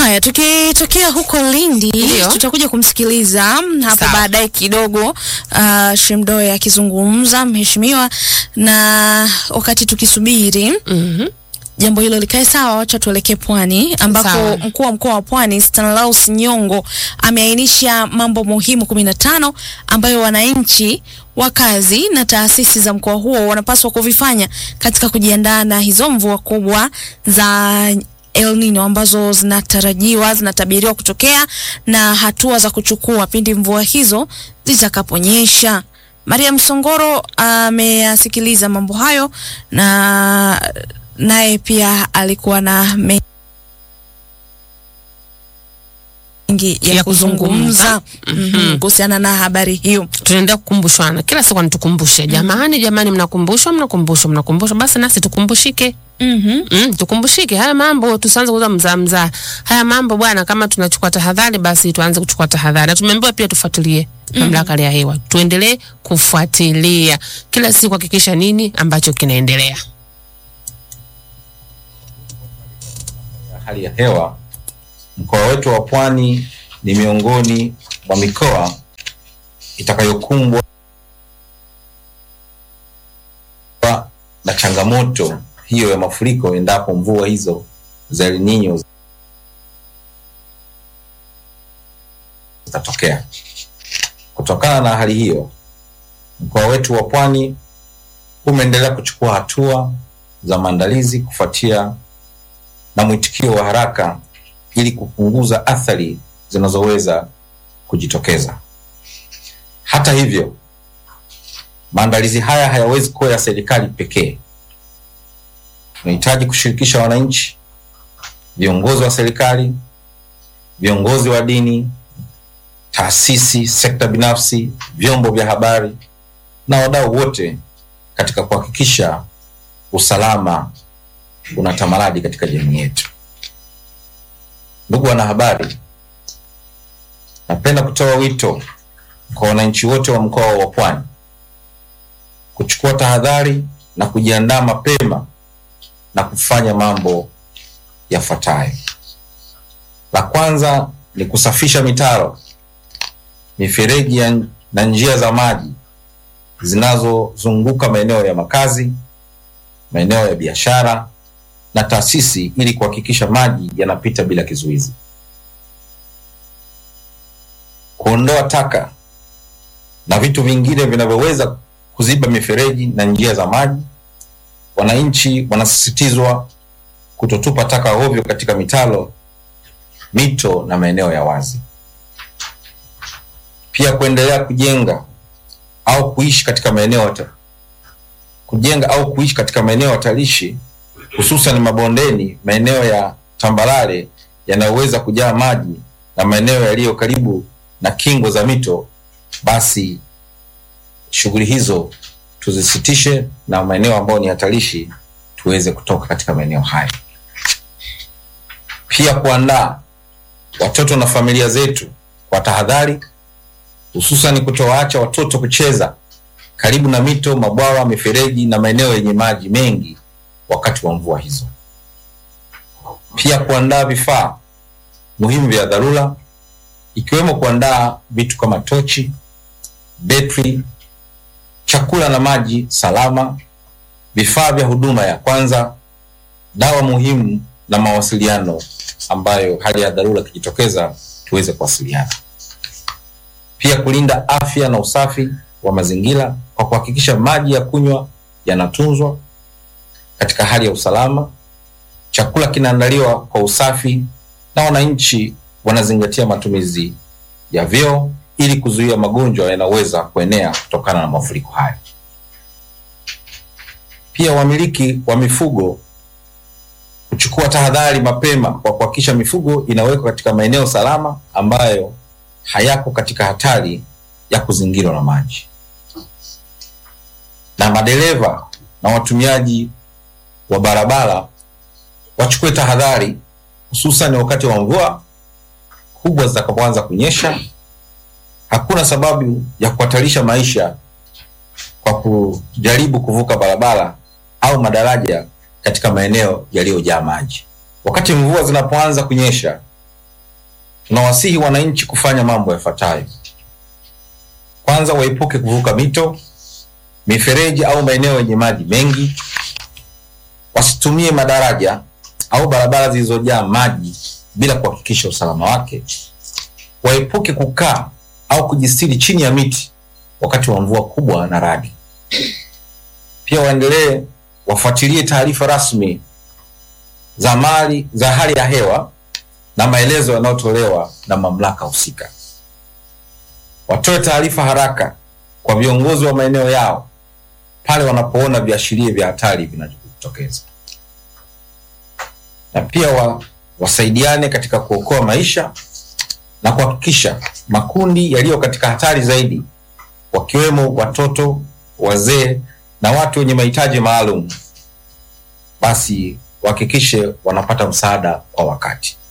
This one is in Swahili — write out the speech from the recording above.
Haya, tukitokea huko Lindi Ndio. tutakuja kumsikiliza hapo Sawa. baadaye kidogo uh, Shemdoe akizungumza mheshimiwa, na wakati tukisubiri Mhm. jambo hilo likae sawa, wacha tuelekee Pwani ambako Sawa. mkuu wa mkoa wa Pwani Stanislaus Nyongo ameainisha mambo muhimu kumi na tano ambayo wananchi wakazi na taasisi za mkoa huo wanapaswa kuvifanya katika kujiandaa na hizo mvua kubwa za El Nino ambazo zinatarajiwa zinatabiriwa kutokea na hatua za kuchukua pindi mvua hizo zitakaponyesha. Maria Msongoro ameyasikiliza mambo hayo na naye pia alikuwa na mengi ya, Ya kuzungumza kuzungumza. mhm, kuhusiana na habari hiyo. tunaendelea kukumbushana kila siku anatukumbushe jamani jamani mnakumbushwa mnakumbushwa mnakumbushwa basi nasi tukumbushike Mhm. Mm, tukumbushike haya mambo, tusianze kuuza mzaa mzaa. Haya mambo bwana, kama tunachukua tahadhari, basi tuanze kuchukua tahadhari. Na tumeambiwa pia tufuatilie mamlaka ya hewa, tuendelee kufuatilia kila siku, hakikisha nini ambacho kinaendelea. hali ya hewa, mkoa wetu wa Pwani ni miongoni mwa mikoa itakayokumbwa na changamoto hiyo ya mafuriko endapo mvua hizo za El Nino zitatokea. Kutokana na hali hiyo, mkoa wetu wa Pwani umeendelea kuchukua hatua za maandalizi kufuatia na mwitikio wa haraka ili kupunguza athari zinazoweza kujitokeza. Hata hivyo, maandalizi haya hayawezi kuwa ya serikali pekee. Tunahitaji kushirikisha wananchi, viongozi wa serikali, viongozi wa dini, taasisi, sekta binafsi, vyombo vya habari na wadau wote katika kuhakikisha usalama unatamalaki katika jamii yetu. Ndugu wanahabari, napenda kutoa wito kwa wananchi wote wa mkoa wa Pwani kuchukua tahadhari na kujiandaa mapema na kufanya mambo yafuatayo. La kwanza ni kusafisha mitaro, mifereji ya- na njia za maji zinazozunguka maeneo ya makazi, maeneo ya biashara na taasisi ili kuhakikisha maji yanapita bila kizuizi. Kuondoa taka na vitu vingine vinavyoweza kuziba mifereji na njia za maji. Wananchi wanasisitizwa kutotupa taka ovyo katika mitaro, mito na maeneo ya wazi. Pia kuendelea kujenga au kuishi katika maeneo hata- kujenga au kuishi katika maeneo hatarishi hususan mabondeni, maeneo ya tambarare yanayoweza kujaa maji na maeneo yaliyo karibu na kingo za mito, basi shughuli hizo tuzisitishe, na maeneo ambayo ni hatarishi tuweze kutoka katika maeneo hayo. Pia kuandaa watoto na familia zetu kwa tahadhari, hususan kutowaacha watoto kucheza karibu na mito, mabwawa, mifereji na maeneo yenye maji mengi wakati wa mvua hizo. Pia kuandaa vifaa muhimu vya dharura ikiwemo kuandaa vitu kama tochi, betri, chakula na maji salama, vifaa vya huduma ya kwanza, dawa muhimu na mawasiliano ambayo hali ya dharura ikijitokeza tuweze kuwasiliana. Pia kulinda afya na usafi wa mazingira kwa kuhakikisha maji ya kunywa yanatunzwa katika hali ya usalama, chakula kinaandaliwa kwa usafi na wananchi wanazingatia matumizi ya vyoo ili kuzuia magonjwa yanayoweza kuenea kutokana na mafuriko hayo. Pia wamiliki wa mifugo kuchukua tahadhari mapema kwa kuhakikisha mifugo inawekwa katika maeneo salama ambayo hayako katika hatari ya kuzingirwa na maji. Na madereva na watumiaji wa barabara wachukue tahadhari hususan wakati wa mvua kubwa zitakapoanza kunyesha. Hakuna sababu ya kuhatarisha maisha kwa kujaribu kuvuka barabara au madaraja katika maeneo yaliyojaa maji. Wakati mvua zinapoanza kunyesha, tunawasihi wananchi kufanya mambo yafuatayo. Kwanza, waepuke kuvuka mito, mifereji au maeneo yenye maji mengi. Wasitumie madaraja au barabara zilizojaa maji bila kuhakikisha usalama wake. Waepuke kukaa au kujistiri chini ya miti wakati wa mvua kubwa na radi. Pia waendelee wafuatilie taarifa rasmi za mali za hali ya hewa na maelezo yanayotolewa na mamlaka husika. Watoe taarifa haraka kwa viongozi wa maeneo yao pale wanapoona viashiria vya hatari vinavyojitokeza, na pia wa, wasaidiane katika kuokoa maisha na kuhakikisha makundi yaliyo katika hatari zaidi wakiwemo watoto, wazee na watu wenye mahitaji maalum basi wahakikishe wanapata msaada kwa wakati.